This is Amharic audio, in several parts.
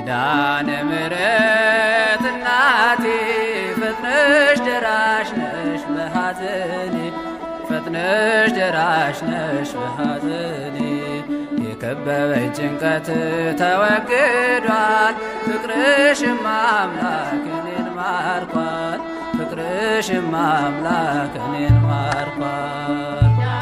ኪዳነ ምሕረት እናቴ ፈጥነሽ ደራሽ ነሽ በሐዘኔ ፈጥነሽ ደራሽ ነሽ በሐዘኔ የከበበኝ ጭንቀት ተወግዷል ፍቅርሽም አምላክ እኔን ማርኳል ፍቅርሽም አምላክ እኔን ማርኳል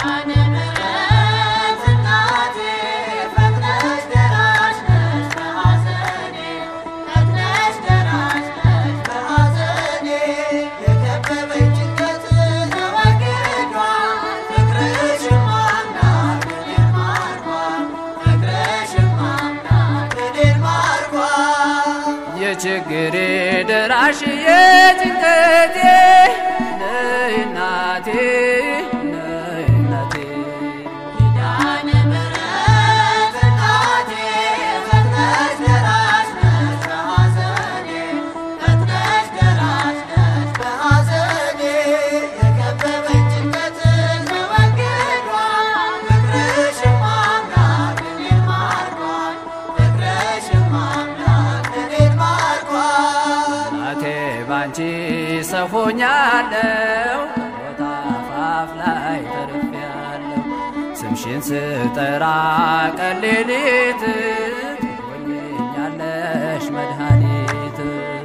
የችግሬ ደራሽ የጭንቀቴ ነይ እናቴ ነይ እናቴ እናቴ ባንቺ ሰፎኛለው ቦታ አፋፍ ላይ ተርፌያለሁ ስምሽን ስጠራ ቀን ሌሊት ትሆኝኛለሽ መድኃኒት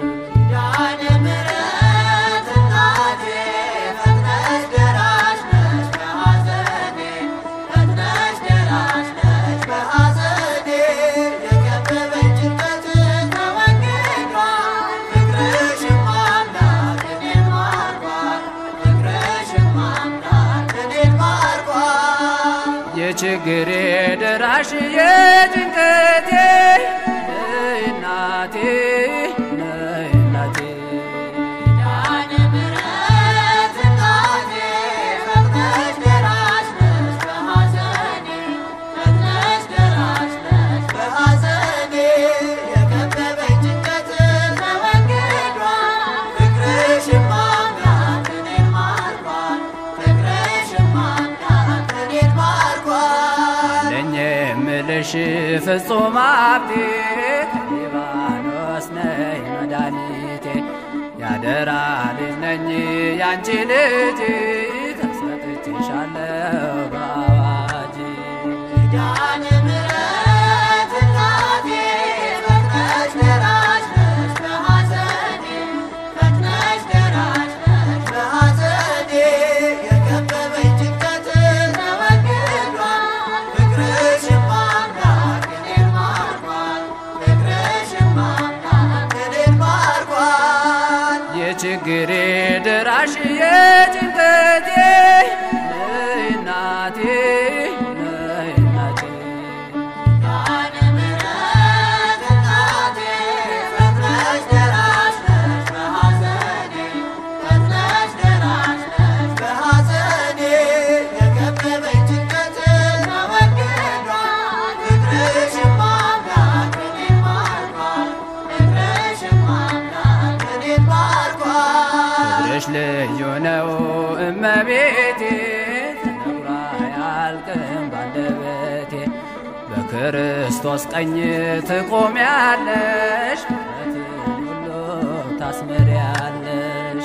የችግሬ ደራሽ የጭንቀቴ ነይ እናቴ ነይ እናቴ ለኝ የምልሽ ፍጹም ሀብቴ ሊባኖስ ነይ መድኃኒቴ ያደራ ልጅ ነኝ ያንቺ ልጅ ተሰጥቼሻለሁ በአዋጅ የችግሬ ደራሽ የጭንቀቴ ነይ እናቴ ነይ እናቴ ፍቅርሽ ልዩ ነው እመቤቴ ተነግሮ አያልቅም ባንደበቴ በክርስቶስ ቀኝ ትቆሚያለሽ ምሕረትን ሁሉ ታስምሪያለሽ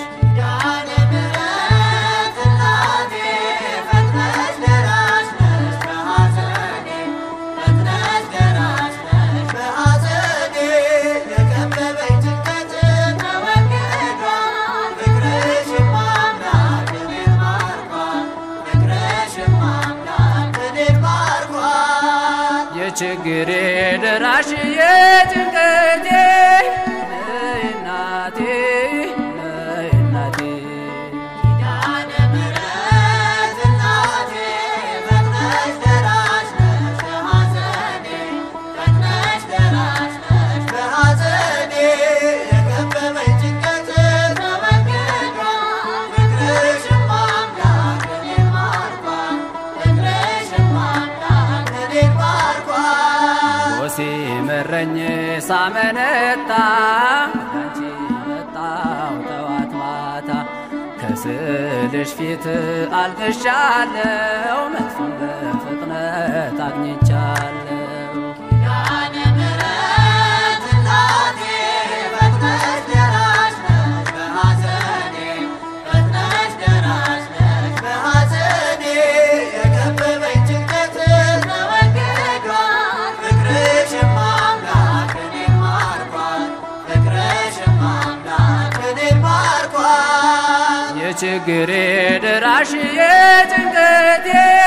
የችግሬ ደራሽ የጭንቀቴ ነይ እናቴ ነይ እናቴ ሲመረኝ ሳመነታ ወዳንቺ መጣው ጠዋት ማታ ከስልሽ ፊት አልቅሻለው መልሱን በፍጥነት አግኝቻለው ኪዳነ ምሕረት እናቴ የችግሬ ደራሽ የጭንቀቴ